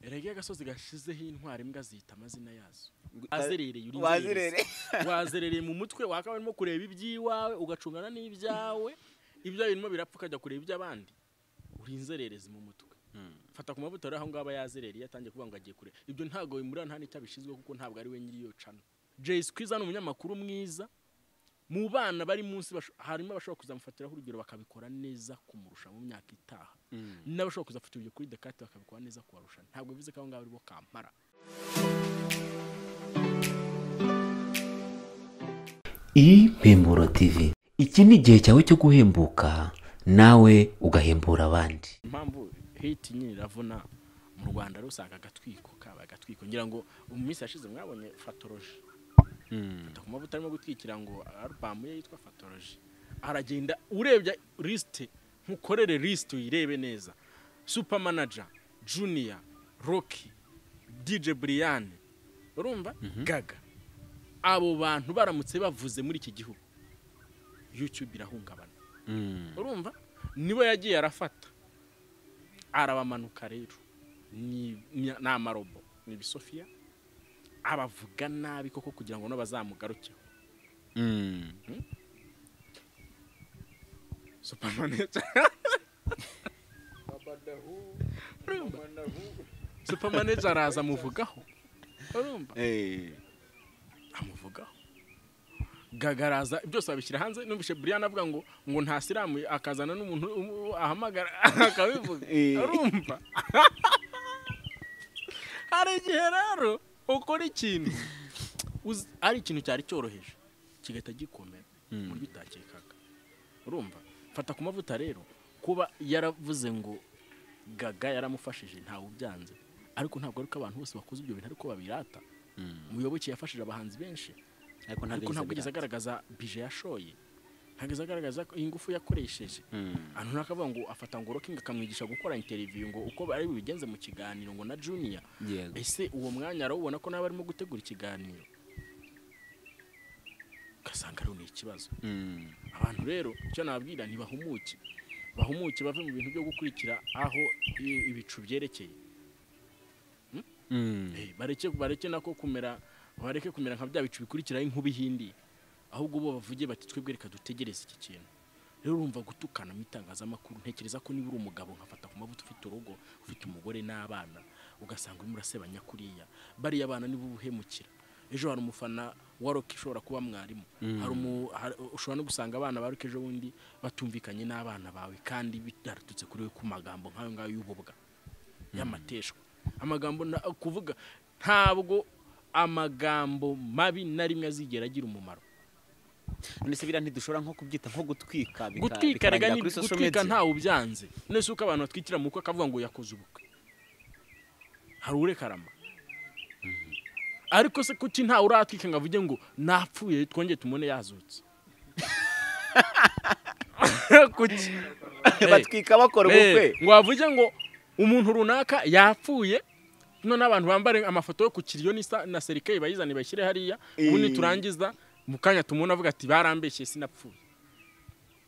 erega agasozi gashizeho intwara imbwa zita amazina yazo Ngu- wazerereye uri wazerere inzererezi. wazerereye mu mutwe wakaba urimo kureba iby'iwawe ugacungana n'ibyawe ibyawe birimo birapfa ukajya kureba iby'abandi uri inzererezi mu mutwe Hmm. fata ku mavuta rero aho ngaho aba yazerereye atangiye kuvuga ngo agiye kure ibyo ntabwo bimurira nta n'icyo abishinzwe kuko ntabwo ari we nyiri iyo cano jay squeezer ni umunyamakuru mwiza mu bana bari munsi basho- harimo abashobora kuzamufatiraho urugero bakabikora neza kumurusha mu myaka itaha n'abashobora kuzafata ibyo kuri dekate bakabikora neza kubarusha ntabwo bivuze ko aho ngaho ari bo kampara impemburo tv iki ni igihe cyawe cyo guhembuka nawe ugahembura abandi impamvu hiti nyine iravuna mu rwanda rero usanga agatwiko kaba agatwiko ngira ngo mu minsi yashize mwabonye fatoroji ku mavuta arimo gutwikira ngo arubamu ye yitwa fatoroji aragenda urebye lisite nkukorere lisite uyirebe neza supamanaja juniya roki dije buriyani urumva gaga abo bantu baramutse bavuze muri iki gihugu yutube irahungabana urumva nibo yagiye arafata arabamanuka rero ni ni- ni amarobo ni ibisofiya abavuga nabi koko kugira ngo n'abazamugarukeho supamaneta urumva supamaneta araza amuvugaho urumva amuvugaho gagaraza byose babishyira hanze numvise buriyani avuga ngo ngo nta siramu akazana n'umuntu um- ahamagara akabivuga Eh. arumva hari igihe rero ukora ikintu uzi- ari ikintu cyari cyoroheje kigahita gikomera mu buryo utakekaga urumva fata ku mavuta rero kuba yaravuze ngo gaga yaramufashije ntawe ubyanze ariko ntabwo ari ko abantu bose bakoze ibyo bintu ariko babirata umuyoboke yafashije abahanzi benshi ariko ariko ntabwo yigeze agaragaza bije yashoye ntabwo yigeze agaragaza ko ingufu yakoresheje ahantu runaka avuga ngo afata ngo rokingi akamwigisha gukora interiviyu ngo uko ari bubigenze mu kiganiro ngo na juniya yego ese uwo mwanya arawubona ko nawe arimo gutegura ikiganiro ugasanga rero ni ikibazo abantu rero icyo nababwira ntibahumuke bahumuke bave mu bintu byo gukurikira aho i- ibicu byerekeye Eh, bareke bareke nako kumera bareke kumera nka bya bicu bikurikiraho inkuba ihindi ahubwo bo bavuge bati twebwe reka dutegereze iki kintu rero urumva gutukana mu itangazamakuru ntekereza ko niba uri umugabo nkafata ku mavuta ufite urugo ufite umugore n'abana ugasanga urimo urasebanya kuriya bariya abana nibo ubuhemukira ejo hari umufana wa roki ushobora kuba mwarimu hari umu- hari- ushobora no gusanga abana ba roki ejo bundi batumvikanye n'abana bawe kandi bitarutse kuri we ku magambo nk'ayo ngayo y'ububwa y'amateshwa amagambo na- kuvuga ntabwo amagambo mabi na rimwe azigera agira umumaro none se biriya ntidushobora nko kubyita nko gutwika bika- gutwika rega bikarangira ni kuri social gutwika media? ntawe ubyanze nese uko abantu batwikira mu bukwe akavuga ngo yakoze ubukwe hari urekarama ariko se kuki ntawe uratwika ngo avuge ngo napfuye twongeye tumone yazutse kuki Eh. batwika bakora ubukwe Eh, ngo bavuge ngo umuntu runaka yapfuye none abantu bambare amafoto yo ku kiriyo n'isa- na serikeyi bayizane bayishyire hariya ubundi Eh. turangiza mu kanya tumubona avuga ati barambeshye sinapfuye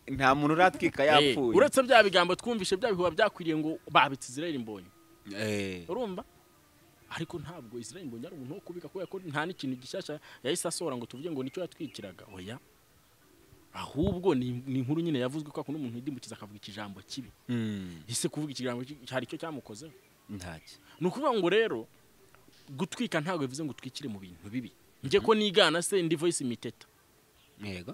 nta muntu uratwika yapfuye Eh, uretse bya bigambo twumvishe bya bihuba byakwiriye ngo babitse israel mbonye Eh. urumva ariko ntabwo israel mbonye ari umuntu wo kubika kubera ko nta n'ikintu gishyashya yahise asohora ngo tuvuge ngo nicyo yatwikiraga oya ahubwo ni ni inkuru nyine yavuzwe ko akunda umuntu widimbukiza akavuga ikijambo kibi ese kuvuga ikigambo kibi hari icyo cyamukozeho ntacyo ni ukuvuga ngo rero gutwika ntabwo bivuze ngo utwikire mu bintu bibi njye ko nigana se ndi voice miteta yego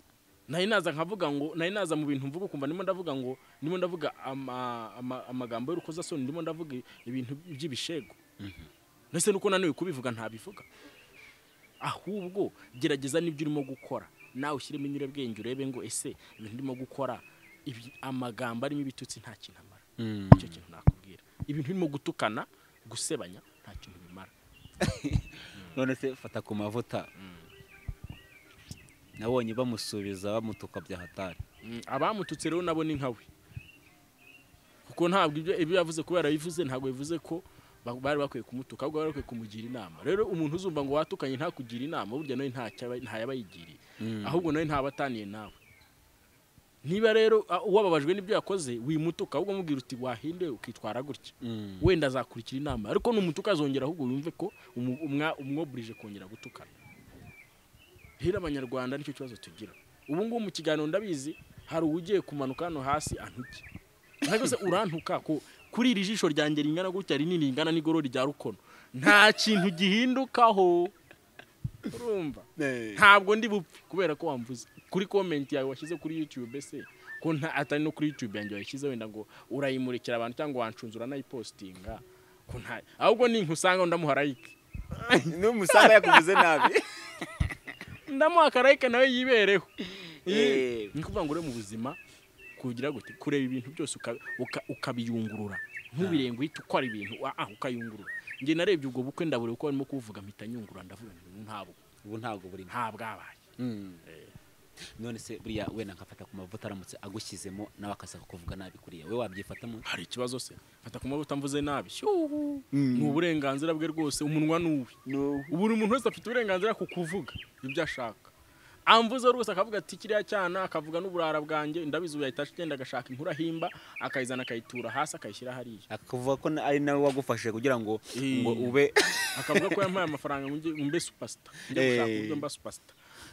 nari naza nkavuga ngo nari naza mu bintu mvuga ukumva ndimo ndavuga ngo ndimo ndavuga ama- ama- amagambo y'urukozasoni ndimo ndavuga ibintu by'ibishego ndetse nuko naniwe kubivuga ntabivuga ahubwo gerageza n'ibyo urimo gukora nawe ushyiremo inyurabwenge urebe ngo ese ibintu urimo gukora ibi- amagambo arimo ibitutsi nta kintu amara nicyo kintu nakubwira ibintu urimo gutukana gusebanya nta kintu bimara none se fata ku mavuta nabonye bamusubiza bamutuka bya hatari Mm, abamututse rero nabo ni nkawe kuko ntabwo ibyo ibyo yavuze kubera bivuze ntabwo bivuze ko ba- bari bakwiye kumutuka ahubwo bari bakwiye kumugira inama rero umuntu uzumva ngo watukanye ntakugira inama burya nawe nta cyo aba- nta yabayigiriye ahubwo nawe ntabataniye nawe niba rero ah, uwababajwe n'ibyo yakoze wimutuka ahubwo mubwira uti wahinde ukitwara gutya wenda azakurikira inama ariko numutuka azongera ahubwo yumve ko umu- umwa- umwoburije kongera gutukana rero abanyarwanda nicyo kibazo tugira ubu ngubu mu kiganiro ndabizi hari uwugiye kumanuka hano hasi antuke ntabwo se urantuka ko kuri iri jisho ryanjye ringana gutya rinini ringana n'igorora rya rukono nta kintu gihindukaho urumva ntabwo ndi bupfe kubera ko wamvuze kuri komenti yawe washyize kuri yutube se ko nta atari no kuri yutube yanjye wayishyize wenda ngo urayimurikira abantu cyangwa wancunzura nayipositinga ko nta ahubwo ninkusanga ndamuha like n'umusanga yakuvuze nabi ndamuha akarayike nawe yibereho Eh. ni ukuvuga ngo uri mu buzima kugira gute kureba ibintu byose uka- uka- ukabiyungurura ntubirenge uhita ukora ibintu ah, ah, ukayungurura njye narebye ubwo bukwe ndabure uko barimo kuvuga mpita nyungurura ndavuga nti ntabwo ubu ntabwo burimo ntabwabaye none se buriya wenda nkafata ku mavuta aramutse agushyizemo nawe akaza kuvuga nabi kuriya we wabyifatamo hari ikibazo se fata ku mavuta mvuze nabi Shyuhu. ni uburenganzira bwe rwose umunwa ni uwe ubu buri muntu wese afite uburenganzira ku kuvuga ibyo ashaka amvuze rwose akavuga ati kiriya cyana akavuga n'uburara bwanjye ndabizi ubu yahita agenda agashaka inkuru ahimba akayizana akayitura hasi akayishyira hariya akavuga ko na- ari nawe wagufashe kugira ngo Eh. ngo ube akavuga ko yampaye amafaranga ngo njye- ngo mbe supasita njye Eh. gushaka uburyo mba supasita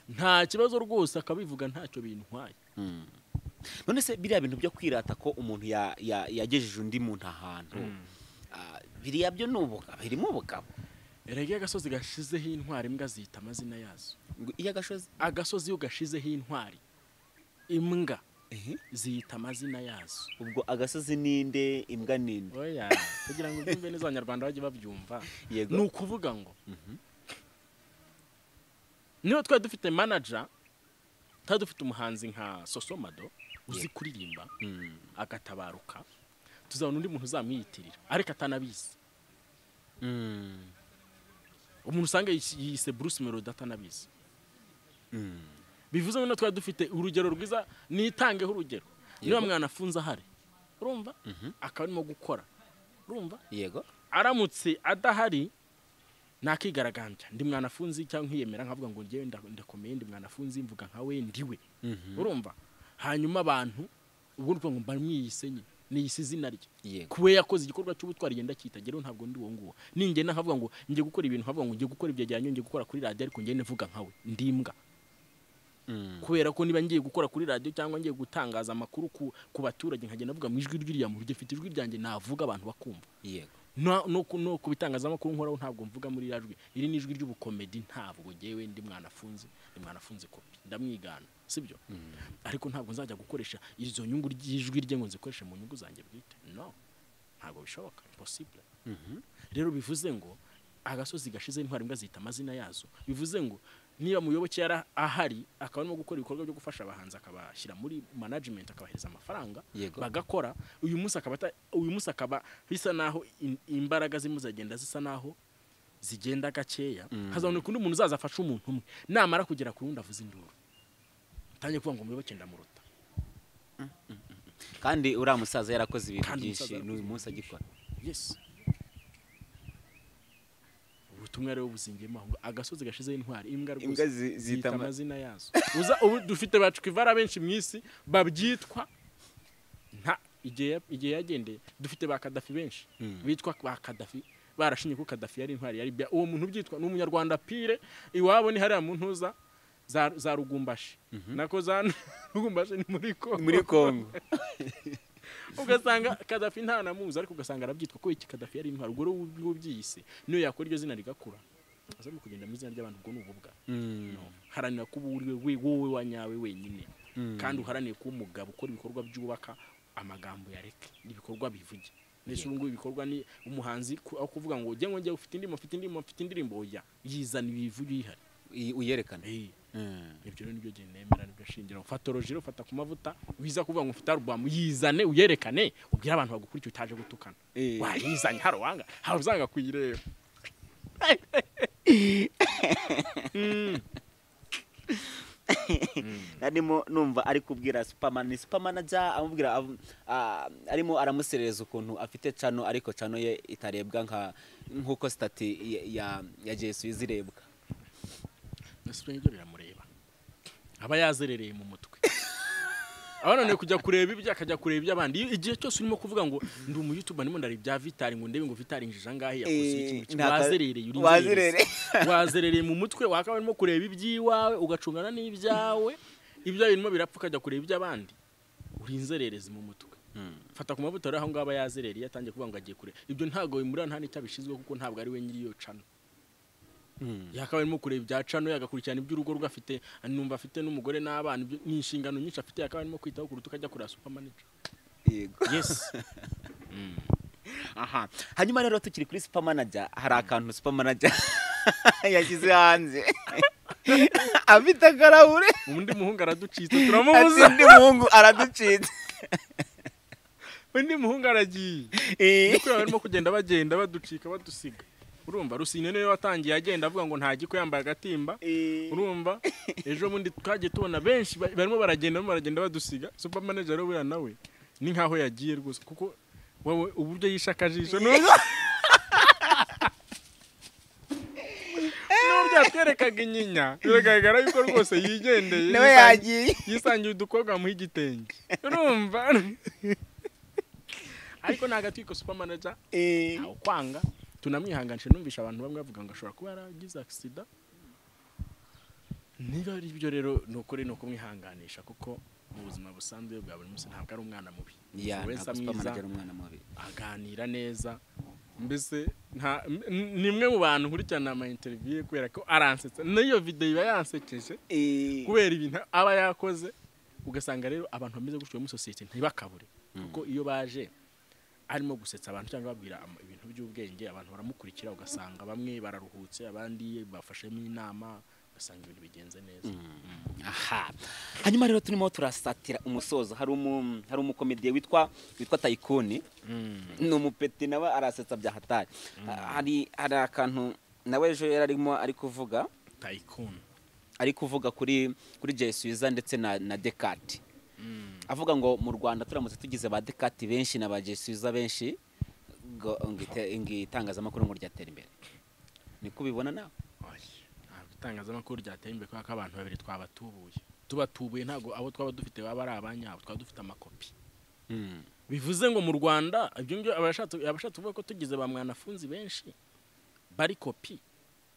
nta kibazo rwose akabivuga ntacyo bintwaye none se biriya bintu byo kwirata ko umuntu ya- ya- yagejeje undi muntu ahantu ah, biriya byo ni ubugabo birimo ubugabo erega iyo agasozi gashizeho intwari imbwa ziyita amazina yazo ngo iyo agashozi agasozi iyo gashizeho intwari imbwa ziyita amazina yazo ubwo agasozi ninde imbwa ninde oya kugira ngo ubyumve neza abanyarwanda bajye babyumva Yego. ni ukuvuga ngo niba twari dufite manaja twari dufite umuhanzi nka sosomado uzi kuririmba agatabaruka tuzabona undi muntu uzamwiyitirira ariko atanabizi umuntu usanga yis- yise bruce melody atanabizi bivuze ngo niba twari dufite urugero rwiza nitangeho urugero niba mwanafunze ahari urumva akaba arimo gukora urumva yego aramutse adahari nakigaragambya ndi mwanafunzi cyangwa nkiyemera nkavuga ngo njyewe nda- ndakomeye ndi mwanafunzi mvuga nka we ndiwe urumva hanyuma abantu ubwo ni ukuvuga ngo mba mwiyisenye niyise izina rye yego kuwe yakoze igikorwa cy'ubutwari ngenda cyitagera ntabwo ndi uwo nguwo ninjye nakavuga ngo njye gukora ibintu nkavuga ngo njye gukora ibyegeranyo njye gukora kuri radiyo ariko njye nvuga nkawe ndimbwa kubera ko niba ngiye gukora kuri radiyo cyangwa ngiye gutangaza amakuru ku, ku baturage nkagenda mvuga mu ijwi ry'iriya muntu gifite ijwi ryanjye navuga abantu bakumva yego no, no, ku- no ku bitangazamakuru nkoraho ntabwo mvuga muri rajwi iri ni ijwi ry'ubukomedi ntabwo gewe ndi mwanafunze ndi mwanafunze kopi ndamwigana sibyo ariko ntabwo nzajya gukoresha izo nyungu ry'ijwi rye ngo nzikoreshe mu nyungu zanjye bwite no ntabwo bishoboka impossible rero bivuze ngo agasozi gashize intwari imbwa zihita amazina yazo bivuze ngo niba muyoboke yari ahari akaba arimo gukora ibikorwa byo gufasha abahanzi akabashyira muri management akabahereza amafaranga Yego. bagakora uyu munsi akaba ata- uyu munsi akaba bisa naho in- imbaraga zirimo ziragenda zisa naho zigenda gakeya hazaboneka undi muntu uzaza afashe umuntu umwe namara kugera ku wundi avuze induru ntangiye kuvuga ngo muyoboke ndamuruta kandi uriya musaza yarakoze ibintu Kandi byinshi umusaza yarakoze n'uyu munsi agikora yes ubutumwa rero buzingiyemo aho ngo agasozi gashizeho intwari imbwa Imbwa rwose zi- zita zita ama- amazina yazo uza ubu dufite bacwivara benshi mu isi babyitwa nta igihe ya- igihe yagendeye dufite ba kadafi benshi bitwa ba kadafi barashinye ko kadafi yari intwari ya libya uwo muntu ubyitwa ni umunyarwanda pire iwabo ni hariya mu ntuza za, za rugumbashi nako za rugumbashi ni muri kongo muri kongo ugasanga kadafi nta namuzi ariko ugasanga arabyitwa ko iki kadafi yari intwaro ubwo rero ubwo ubyiyise niyo yakora iryo zina rigakura azamo kugenda mu izina ry'abantu ubwo ni ububwa No. haranira kuba uri we wowe wa nyawe wenyine kandi uharanire kuba umugabo ukora ibikorwa byubaka amagambo yareke n'ibikorwa bivuge ndetse ubu ngubu ibikorwa ni umuhanzi ku- aho kuvuga ngo ujye ngo njye ufite indirimbo ufite indirimbo ufite indirimbo oya yizana ibivuge uyihari Uyi- uyerekana Eh, Mm. ibyo rero nibyo genda nemera nibyo shingiro fatoroji rero fata ku mavuta wiza kuvuga ngo ufite arubamu yizane uyerekane ubwire abantu bagukurikira utaje gutukana Eh. wayizanye hari uwanga hari uzanga kuyireba arimo numva ari kubwira superman ni superman ajya amubwira avu- ah, arimo aramuserereza ukuntu afite cano ariko cano ye itarebwa nka nk'uko sitati ya- ya ya jesu izirebwa nasubiye ibyo biramureba aba yazerereye mu mutwe abananiwe kujya kureba ibye akajya kureba iby'abandi Iyo- igihe cyose urimo kuvuga ngo ndi umuyutuba ndimo ndareba ibya vitari ngo ndebe ngo vitari injije angahe yakoze iki Eh, ngo iki." nta- wazerereye uri wazerereye. inzererezi. wazerereye mu mutwe wakaba urimo kureba iby'iwawe ugacungana n'ibyawe ibyawe birimo birapfa ukajya kureba iby'abandi uri inzererezi mu mutwe fata ku mavuta rero aho ngaho aba yazerereye atangiye kuvuga ngo agiye kure ibyo ntabwo bimurira nta n'icyo abishinzwe kuko ntabwo ari we nyiri iyo cano yakabaye arimo kureba ibya cano yagakurikirana iby'urugo rwe afite numva afite n'umugore n'abana ibyo- ni inshingano nyinshi afite yakabaye arimo kwitaho kuruta ukajya kureba supamanija yego yesi aha hanyuma rero tukiri kuri supermanager hari akantu supermanager yashyize hanze afite akarahure undi muhungu araducitse ati turamubuza undi muhungu araducitse undi muhungu aragiye Eh, nuko barimo kugenda bagenda baducika badusiga urumva rusine niwe watangiye agenda avuga ngo nta giko yambaye agatimba eh, urumva ejo bundi twagiye tubona benshi ba- barimo baragenda barimo baragenda badusiga super manager rero buriya nawe ni nkaho yagiye rwose kuko wowe uburyo yishe akajisho n'ubwo n'ubwo yatwerekaga inyinya biragaragara yuko rwose yigendeye nawe yisangiye- yagiye yisangiye udukobwa bamuha igitenge urumva ariko ntabwo atwika super manager Eh, ntawe kwanga tunamwihanganisha numvisha abantu bamwe bavuga ngo ashobora kuba yaragize agisida niba ari byo rero ni ukuri ni ukumwihanganisha kuko mu buzima busanzwe bwa buri munsi ntabwo ari umwana mubi ya Umuntu wese ntabwo amwiza supermanager ari umwana mubi aganira neza mbese nta m- n- ni imwe mu bantu nkurikirana ama interview ye kubera ko aransetsa n'iyo videwo iba yansekeje Eh, kubera ibintu aba yakoze ugasanga rero abantu bameze gutyo muri sosiyete ntibakabure kuko iyo baje arimo gusetsa abantu cyangwa babwira ama- ibintu by'ubwenge abantu baramukurikira ugasanga bamwe bararuhutse abandi bafashemo inama ugasanga ibintu bigenze neza aha hanyuma rero turimo turasatira umusozo hari umu hari umukomediye witwa witwa tayikuni ni umupeti nawe arasetsa bya hatari Ha- hari hari akantu nawe ejo yari arimo ari kuvuga tayikuni ari kuvuga kuri kuri jesuiza ndetse na na dekati avuga ngo mu rwanda turamutse tugize ba dekati benshi na ba jesuiza benshi ngo ngo ite- ngo itangazamakuru ngo ryatera imbere niko ubibona nawe Oya, ntabwo itangazamakuru ryateye imbere kubera ko abantu babiri twabatubuye tubatubuye ntabwo abo twaba dufite baba ari abanyabo twaba dufite amakopi bivuze ngo mu rwanda ibyo ngibyo abashatse abashatse kuvuga ko tugize ba mwanafunzi benshi bari kopi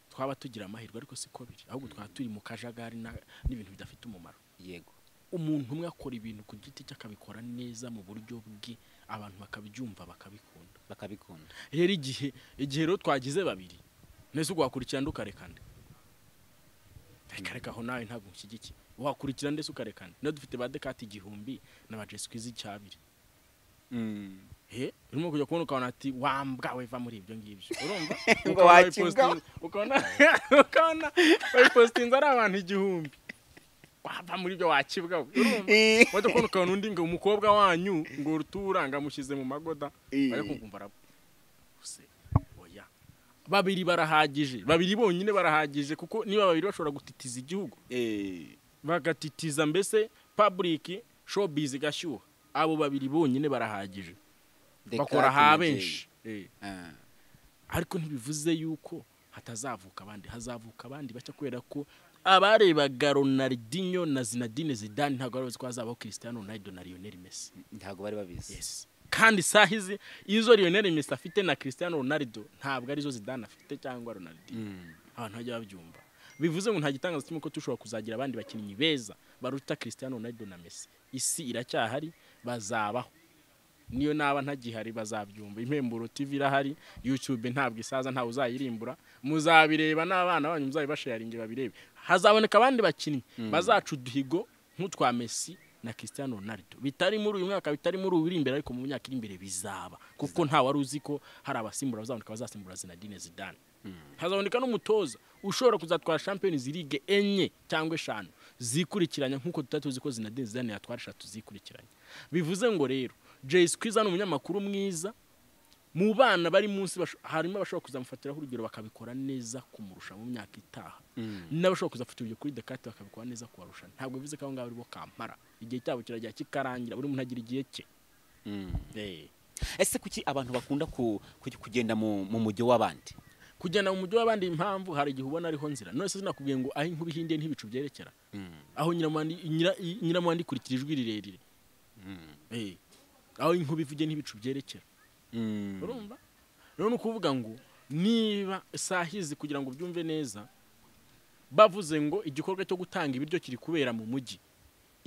twaba tugira amahirwe ariko siko biri ahubwo twaba turi mu kajagari na- n'ibintu bidafite umumaro yego umuntu umwe akora ibintu ku giti cye akabikora neza mu buryo bwe abantu bakabyumva bakabikunda bakabikunda rero igihe igihe rero twagize babiri nese ubwo wakurikirana ukarekana reka reka aho nawe ntabwo nshyigikiye wakurikirana ndetse ukarekana niba dufite ba dekati igihumbi na ba jesikwizi icyabiri he urimo kujya kubona ukabona ati wambwa weva muri ibyo ngibyo urumva Ngo Ukabona wakinga. bayipostinze- ukabona ukabona bayipositinze ari abantu igihumbi wava muri ibyo wakibwa we, urumva Eh. wajya kubona ukabona undi ngo umukobwa wanyu ngo uruturanga amushyize mu magoda Eh. bari kumva arabuze oya babiri barahagije babiri bonyine barahagije kuko niba babiri bashobora gutitiza igihugu Eh. bagatitiza mbese public showbiz igashyuha abo babiri bonyine barahagije bakora Descartes ha na Jay. benshi Eh, Ah. ariko ntibivuze yuko hatazavuka abandi hazavuka abandi bacya kubera ko abarebaga ronaldinho na zinadine zidani ntabwo bari bazi ko hazabaho cristiano ronaldo na lionel messi ntabwo bari babizi yes kandi isaha izi izo lionel messi afite na cristiano ronaldo ntabwo arizo zidane afite cyangwa ronaldinho abantu bajya babyumva bivuze ngo nta gitangaza kimwe ko dushobora kuzagira abandi bakinnyi beza baruta Cristiano Ronaldo na Messi isi iracyahari bazabaho niyo naba ntagihari bazabyumva impemburo TV irahari YouTube ntabwo isaza ntawe uzayirimbura muzabireba n'abana banyu muzabibasharinge babirebe hazaboneka abandi bakinnyi bazaca uduhigo nk'utwa Messi na Cristiano Ronaldo bitari muri uyu mwaka bitari muri uyu uri imbere ariko mu myaka iri imbere bizaba kuko nta wari uzi ko hari abasimbura bazaboneka bazasimbura Zinedine Zidane hazaboneka n'umutoza ushobora kuzatwara champions league enye cyangwa eshanu zikurikiranya nk'uko tutari tuzi ko zinadine zidane yatwara eshatu zikurikiranya bivuze ngo rero jay skwiza ni umunyamakuru mwiza mu bana bari munsi basho- harimo abashobora kuzamufatiraho urugero bakabikora neza kumurusha mu myaka itaha n'abashobora kuzafata urugero kuri dekate bakabikora neza kubarusha ntabwo bivuze ko abo ngabo ari bo kampara igihe cyabo kirajya kikarangira buri muntu agira igihe cye Eh. ese kuki abantu bakunda ku- ku- kugenda mu mu mujyo w'abandi kugenda mu mujyi w'abandi impamvu hari igihe ubona ariho nzira none se sinakubwiye ngo aho inkuba ihindiye ntibicu byerekera aho nyiramuhandi inyira- i- nyiramuhanda ikurikira ijwi rirerire Eh, aho inkuba ivuge n'ibicu byerekera Mm. urumva rero ni ukuvuga ngo niba isahizi kugira ngo ubyumve neza bavuze ngo igikorwa cyo gutanga ibiryo kiri kubera mu mujyi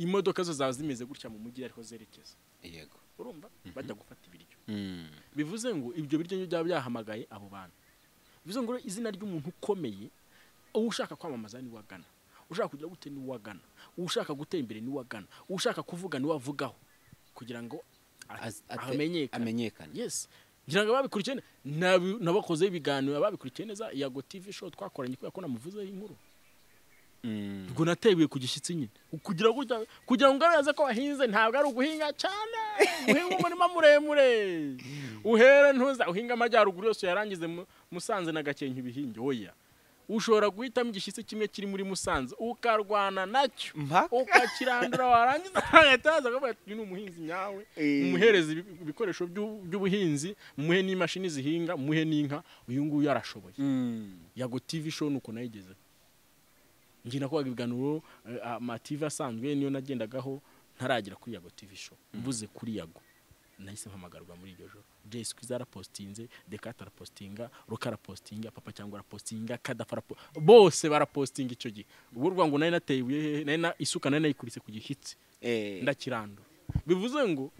imodoka zo zaba zimeze gutya mu mujyi ariko zerekeza yego urumva bajya gufata ibiryo Mm. bivuze ngo ibyo biryo nibyo byaba byahamagaye abo bantu bivuze ngo rero izina ry'umuntu ukomeye uwo ushaka kwamamaza ni wagana ushaka kugira gute ni wagana ushaka gutera imbere ni wagana ushaka kuvuga ni wavugaho kugira ngo a- Az- ate- amenyekane amenyekane yes ngira ngo ababikurikirane nabakozeho ibiganiro ababikurikiye neza iyago tv show twakoranye kubera ko namuvuzeho inkuru Mm. ubwo nateguye ku gishyitsi nyine kugira ngo ujya- kugira ngo ugaragaze ko wahinze ntabwo ari uguhinga cyane uhinga umurima muremure uhere ntuza uhinga amajyaruguru yose yarangize mu- musanze na gakenke ibihinge oya ushobora guhitamo igishyitsi kimwe kiri muri musanze ukarwana nacyo mpaka ukakirandura warangiza agahita yaza akavuga ati uyu ni umuhinzi nyawe Eh. umuhereza ibi- ibikoresho by'u- by'ubuhinzi muhe n'imashini zihinga muhe n'inka uyu nguyu arashoboye Mm. yago tv show nuko nayigeze njye nakoraga ibiganiro eh, amativi asanzwe niyo nagendagaho ntaragera kuri yago tv show mvuze kuri yago nahise mpamagarwa muri iryo joro jesi kwiza arapositinze dekata arapositinga ruka arapositinga papa cyangwa arapositinga kadafa arapo bose barapositinga icyo gihe ubwo urwa ngo nari nateye ibuye hehe nari na isuka nari nayikurise ku gishyitsi Eh. ndakirandura bivuze ngo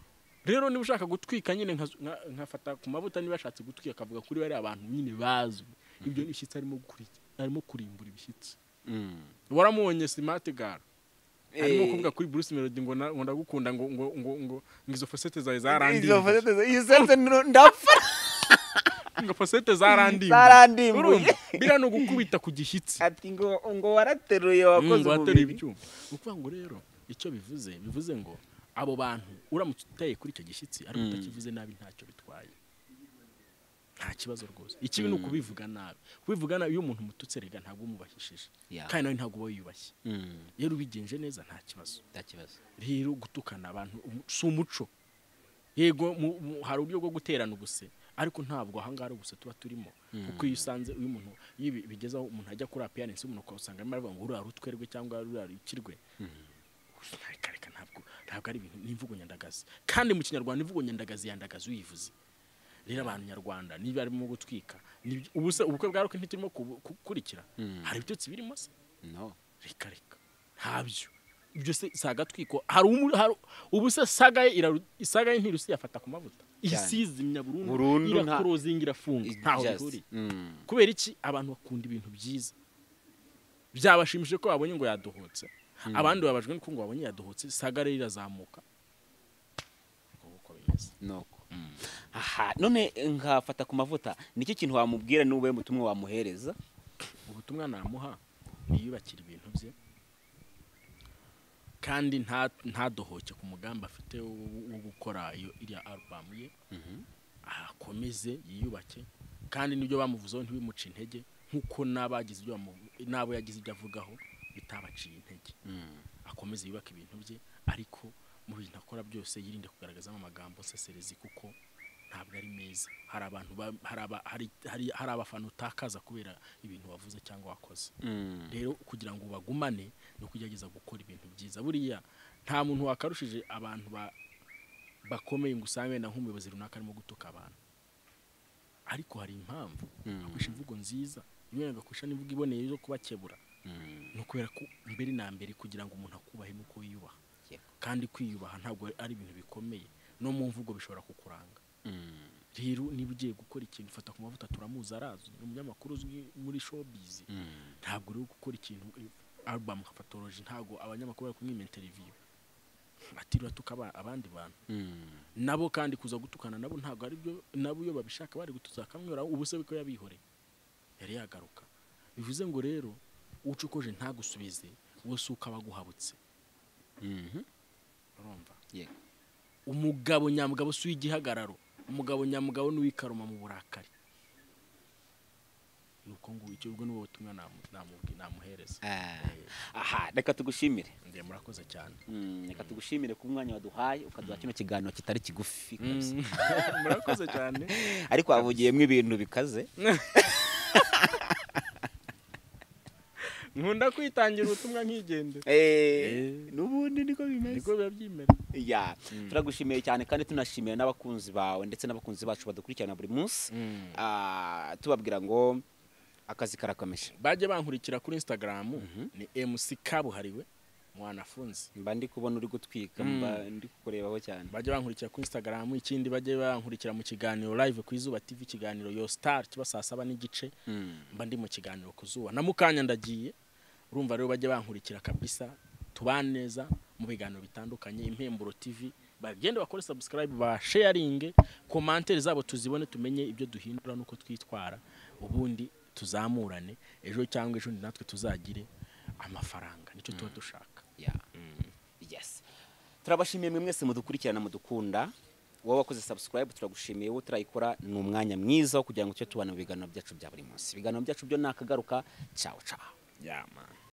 rero niba ushaka gutwika nyine nka- nka- nkafata ku mavuta niba ashatse gutwika akavuga kuri bariya abantu nyine bazwi ibyo ni ishyitsi arimo gukuri- arimo kurimbura ibishyitsi Mm. waramubonye simati gara arimo Eh. kuvuga kuri bruce melody ngo na- ngo ndagukunda ngo ngo ngo ngo ngo izo fosete zawe Izo zarandimbuye foto- iyo sense ni- ndapfa ngo fosete zarandimbuye Zarandimbuye. Urumva? biriya ni ugukubita ku gishyitsi ati ngo ngo warateruye wakoze ngo umubiri wateruye ibyuma ni ukuvuga ngo rero icyo bivuze bivuze ngo abo bantu uramutse uteye kuri icyo gishyitsi ariko Mm. utakivuze nabi ntacyo bitwaye nta kibazo rwose ikibi ni ukubivuga nabi kubivuga nabi iyo umuntu umututse rega ntabwo umubahishije Yeah. kandi nawe ntabwo uba wiyubashye Mm. rero ubigenje neza nta kibazo nta kibazo rero gutukana abantu umu- si umuco yego mu- mu- hari uburyo bwo guterana ubuse ariko ntabwo ahangaha ari ubuse tuba turimo kuko iyo usanze uyu muntu iyo ibi- bigezeho umuntu ajya kuri apiyanensi umuntu ugasanga arimo aravuga ngo uriya rutwerwe cyangwa uriya rukirwe reka reka ntabwo ntabwo ari ibintu ni imvugo nyandagazi kandi mu kinyarwanda imvugo nyandagazi yandagaza uyivuze rero abantu nyarwanda niba barimo gutwika ni- ubuse ubukwe bwa rukwe ntiturimo kubu- gukurikira hari ibyotsi birimo se no reka reka ntabyo ibyo se si agatwiko hari umu- hari- ubu se saga ye iraru- saga ye ntirusi yafata ku mavuta Cyane. isizimya burundu Burundu nta- irakorozinga irafunga ntaho Just. bihuriye Mm. kubera iki abantu bakunda ibintu byiza byabashimishije ko babonye ngo yadohotse abandi babajwe nuko ngo babonye yadohotse saga rero irazamuka Uko uko bimeze nuko aha none nkafata ku mavuta nicyo kintu wamubwira n'ubuye mutumwe wamuhereza ubutumwa namuha yiyubakira ibintu bye kandi nta- ntadohoke ku mugambi afite wo wo gukora iyo iriya alubamu ye akomeze yiyubake kandi n'ibyo bamuvuzeho ntibimuce intege nk'uko n'abagize ibyo bamu- n'abo yagize ibyo avugaho bitabaciye intege akomeze yubake ibintu bye ariko mu bintu akora byose yirinde kugaragazamo amagambo nseserezi kuko ntabwo ari meza hari abantu ba- hari aba- hari- hari- hari abafana utakaza kubera ibintu wavuze cyangwa wakoze Mm. rero kugira ngo ubagumane ni ukugerageza gukora ibintu byiza buriya nta muntu wakarushije abantu ba- bakomeye ngo usange wenda nk'umuyobozi runaka arimo gutuka abantu ariko hari impamvu akoresha imvugo nziza rimwe agakoresha n'imvugo iboneye zo kubakebura Mm. ni ukubera ko mbere na mbere kugira ngo umuntu akubahe ni uko wiyubaha Yego. kandi kwiyubaha ntabwo ari ibintu bikomeye no mu mvugo bishobora kukuranga Mm. rero niba ugiye gukora ikintu ufata ku mavuta turamuzi arazwi ni umunyamakuru uzwi muri showbiz Mm. ntabwo uri gukora ikintu album nka patology ntabwo abanyamakuru bari kumwima interview batiriwe atuka aba- abandi bantu Mm. nabo kandi kuza gutukana nabo ntabwo ari byo nabo iyo babishaka bari gutuza akamwira ubuse ko yabihoreye yari yagaruka bivuze ngo rero ucokoje ntagusubize wowe si uko aba aguhabutse Mhm. urumva Yego. umugabo nyamugabo si uw'igihagararo umugabo nyamugabo ni uw'ikaruma mu burakari ni uko ngo icyo ubwo ni wowe butumwa namu- namubwi- namuhereza Ah. aha reka tugushimire ndiye murakoze cyane Mm, reka tugushimire ku mwanya waduhaye ukaduha kino kiganiro kitari kigufi kabisa. murakoze cyane ariko wavugiyemo ibintu bikaze nkunda kwitangira ubutumwa nkigendera Eh, n'ubundi niko bimeze niko biba byimera ya turagushimiye cyane kandi tunashimira n'abakunzi bawe ndetse n'abakunzi bacu badukurikirana buri munsi Ah, tubabwira ngo akazi karakomeje bajya bankurikira kuri instagram ni mc kabuhariwe mwanafunzi mba ndi kubona uri gutwika mba ndi kukurebaho cyane bajya bankurikira kuri instagram ikindi bajya bankurikira mu kiganiro live ku izuba tv ikiganiro yo star kiba saa saba n'igice mba ndi mu kiganiro ku zuba na mukanya ndagiye urumva rero bajya bankurikira kabisa tubane neza mu biganiro bitandukanye impemburo tv bagende bakore subscribe ba sharinge komantere zabo tuzibone tumenye ibyo duhindura n'uko twitwara ubundi tuzamurane ejo cyangwa ejo natwe tuzagire amafaranga nicyo tuba dushaka Ya. yes turabashimiye mwe mwese mudukurikirana mudukunda wowe wakoze subscribe turagushimiye wowe turayikora ni umwanya mwiza wo kugira ngo tujye tubana mu biganiro byacu bya buri munsi ibiganiro byacu byo ni akagaruka cyawo cyawo yeah, man.